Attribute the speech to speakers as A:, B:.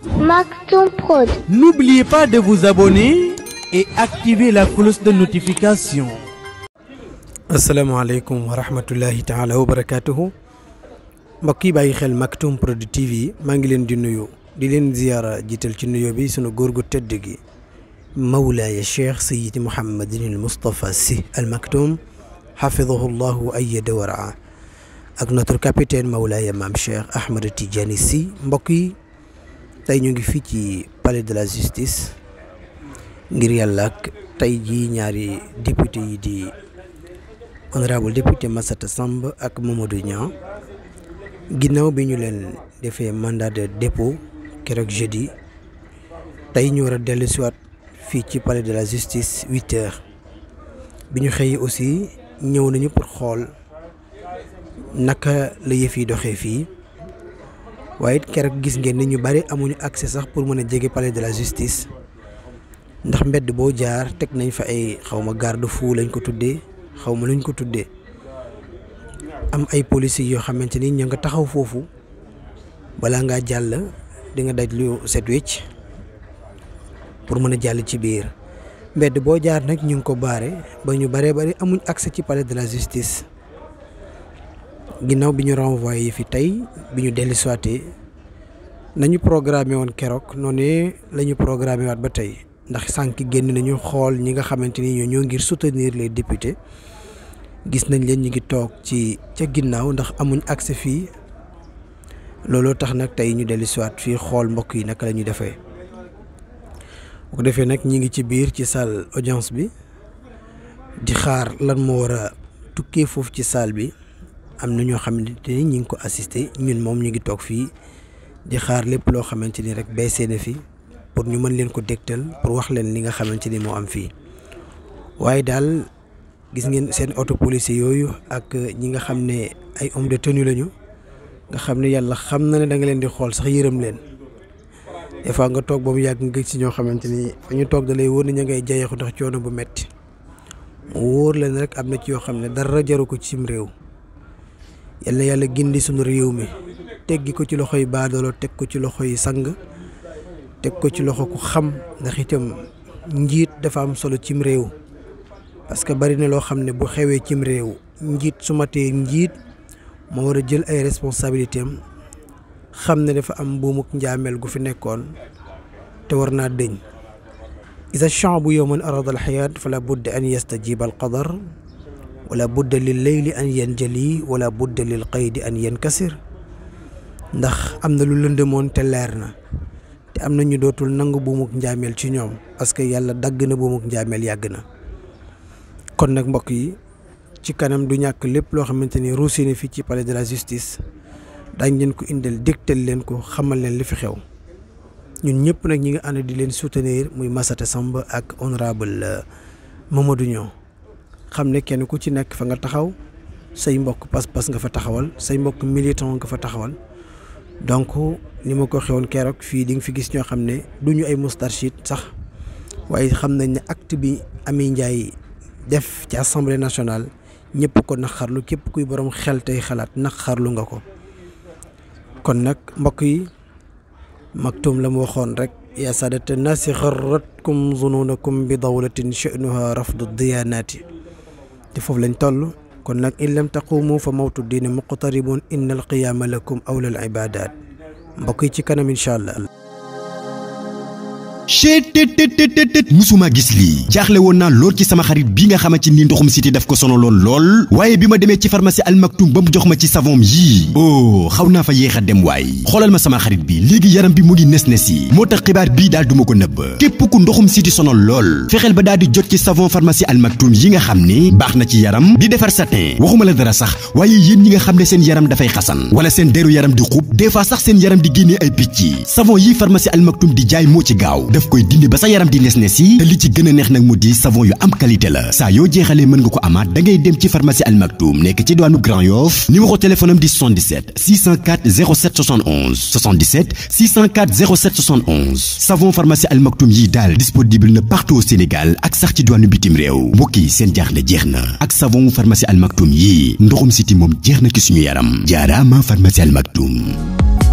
A: Maktoum Prod.
B: N'oubliez pas de vous abonner et activer la cloche de notification.
C: asalaamaaleykum wa rahmatullahi taala wa barakaatuhu mbokk yi bàyyi xel Maktoum Prod TV maa ngi leen di nuyu di leen ziyaara jiital ci nuyo bi sunu góor gu tëdd gi mawlaaya cheikh sayidi mouhamadin al moustapha si al Maktoum xafidahu llahu wa ayyada wa raa ak notre capitaine mawlaaya maam cheikh ahmad tidiane si mbokk yi tey ñu ngi fii ci palais de la justice ngir yàlla ak tey jii ñaari député yi di honorable député Massata Samb ak Mamadou Niang ginnaaw bi ñu leen defee mandat de dépôt keroog jeudi tey ñu war a dellu siwaat fii ci palais de la justice huit heures bi ñu xëyee aussi ñëw nañu pour xool naka la yëf yi doxee fii waaye it keroog gis ngeen ni ñu bari amuñu accès sax pour mën a jege palais de la justice ndax mbedd boo jaar teg nañ fa ay xawma garde fou lañ ko tuddee xaw ma luñ ko tuddee am ay policiers yoo xamante ni ñu nga taxaw foofu balaa ngaa jàll di nga daj lu set wecc pour mën a jàll ci biir mbedd boo jaar nag ñu ngi ko baare ba ñu baree bari amuñ accès ci palais de la justice ginnaaw bi ñu renvoyé fi tey bi ñu dellu siwaatee nañu programmé woon keroog noonu la ñu programmé waat ba tey ndax sànq génn nañu xool ñi nga xamante ni ñoo ñoo ngir soutenir les députés gis nañ leen ñu ngi toog ci ca ginnaaw ndax amuñ accès fii looloo tax nag tey ñu dellu siwaat fii xool mbokk yi naka la ñuy defee bu ko defee nag ñi ngi ci biir ci salle audience bi di xaar lan moo war a tukkee foofu ci salle bi am na ñoo xamante ni ñi ngi ko assister ñun moom ñu ngi toog fii di xaar lépp loo xamante ni rek baissé na fi pour ñu mën leen ko dégtal pour wax leen li nga xamante ni moo am fii waaye daal gis ngeen seen auto policier yooyu ak ñi nga xam ne ay homme de tenue lañu nga xam ne yàlla xam na ne da nga leen di xool sax yërëm leen des fois nga toog ba mu yàgg nga gis ci ñoo xamante ni fa ñu toog da lay wóor ni ña ngay jayeexu ndax coono bu metti mu wóor leen rek am na ci yoo xam ne dara jaru ko ci sim réew yal na yàlla gindi suñu réew mi teggi ko ci loxo yi baadoolo teg ko ci loxo yi sang teg ko ci loxo ku xam ndax itam njiit dafa am solo cim réew parce que bari na loo xam ne bu xewee cim réew njiit su matee njiit moo war a jël ay responsabilité am xam ne dafa am buumuk njaameel gu fi nekkoon te war naa dëñ isa chambu yowman arada alxayaat fala budda an yastajiba alqadar wala budda lil leyli an yanjali wala budda lil qaydi an yankasir ndax am na lu lëndëmoon te leer na te am na ñu dootul nangu buumuk njaameel ci ñoom parce que yàlla dagg na buumuk njaameel yàgg na kon nag mbokk yi ci kanam du ñàkk lépp loo xamante ni ruusee na fii ci palais de la justice daañ leen ko indil dégtal leen ko xamal leen li fi xew ñun ñëpp nag ñi nga ànd di leen soutenir muy Massata Samb ak honorable Mamadou Niang xam ne kenn ku ci nekk fa nga taxaw say mbokk pas-pas nga fa taxawal say mbokk militant nga fa taxawal donc ni ma ko xewoon keroog fii di nga fi gis ñoo xam ne du ñu ay moustarchid sax waaye xam nañ ne acte bi Amy Ndiaye def ci assemblée nationale ñëpp ko naqarlu képp kuy borom xel tey xalaat naqarlu nga ko kon nag mbokk yi Maktoum la mu waxoon rek yaa saadata naasi xarratkum zununakum bi dawlatin sha'nuha rafdu diyaanaati te foofu lañ toll kon nag in lam taqumu fa mawtu diine muqtaribun inna alqiyaama lakum awla al ibadat mbokk yi ci kanam incha allah
D: chetttt musuma gis lii jaaxle woon naa lool ci sama xarit bi nga xamante ni ndoxum siti daf ko sonaloon lool waaye bi ma demee ci pharmacie Al Maktoum ba mu jox ma ci savon yii oh xaw naa fa yéex a dem waay xoolal ma sama xarit bi léegi yaram bi mu ngi nes nes yi moo tax xibaar bii daal duma ko nëbb képp ku ndoxum siti sonal lool fexeel ba daal di jot ci savon pharmacie Al Maktoum yi nga xam ne baax na ci yaram di defar satin waxuma la dara sax waaye yéen ñi nga xam ne seen yaram dafay xasan wala seen deru yaram di xub des fois sax seen yaram di génnee ay picc savon yi pharmacie Al Maktoum di jaay moo ci gaaw daf koy dindi ba sa yaram di nes nes yi te li ci gën a neex nag mu di savon yu am qualité la saa yoo jeexalee mën nga ko amaat da ngay dem ci pharmacie Al Maktoum nekk ci diwaanu Grand Yoff numéro téléphone am di 77 604 07 71 77 604 07 71 savon pharmacie Al Maktoum yi daal disponible na partout au Sénégal ak sax ci diwaanu bitim réew mbokk yi seen jaaxle jeex na ak savon pharmacie Al Maktoum yi ndoxum siti moom jeex na ci suñu yaram jaaraama pharmacie Al Maktoum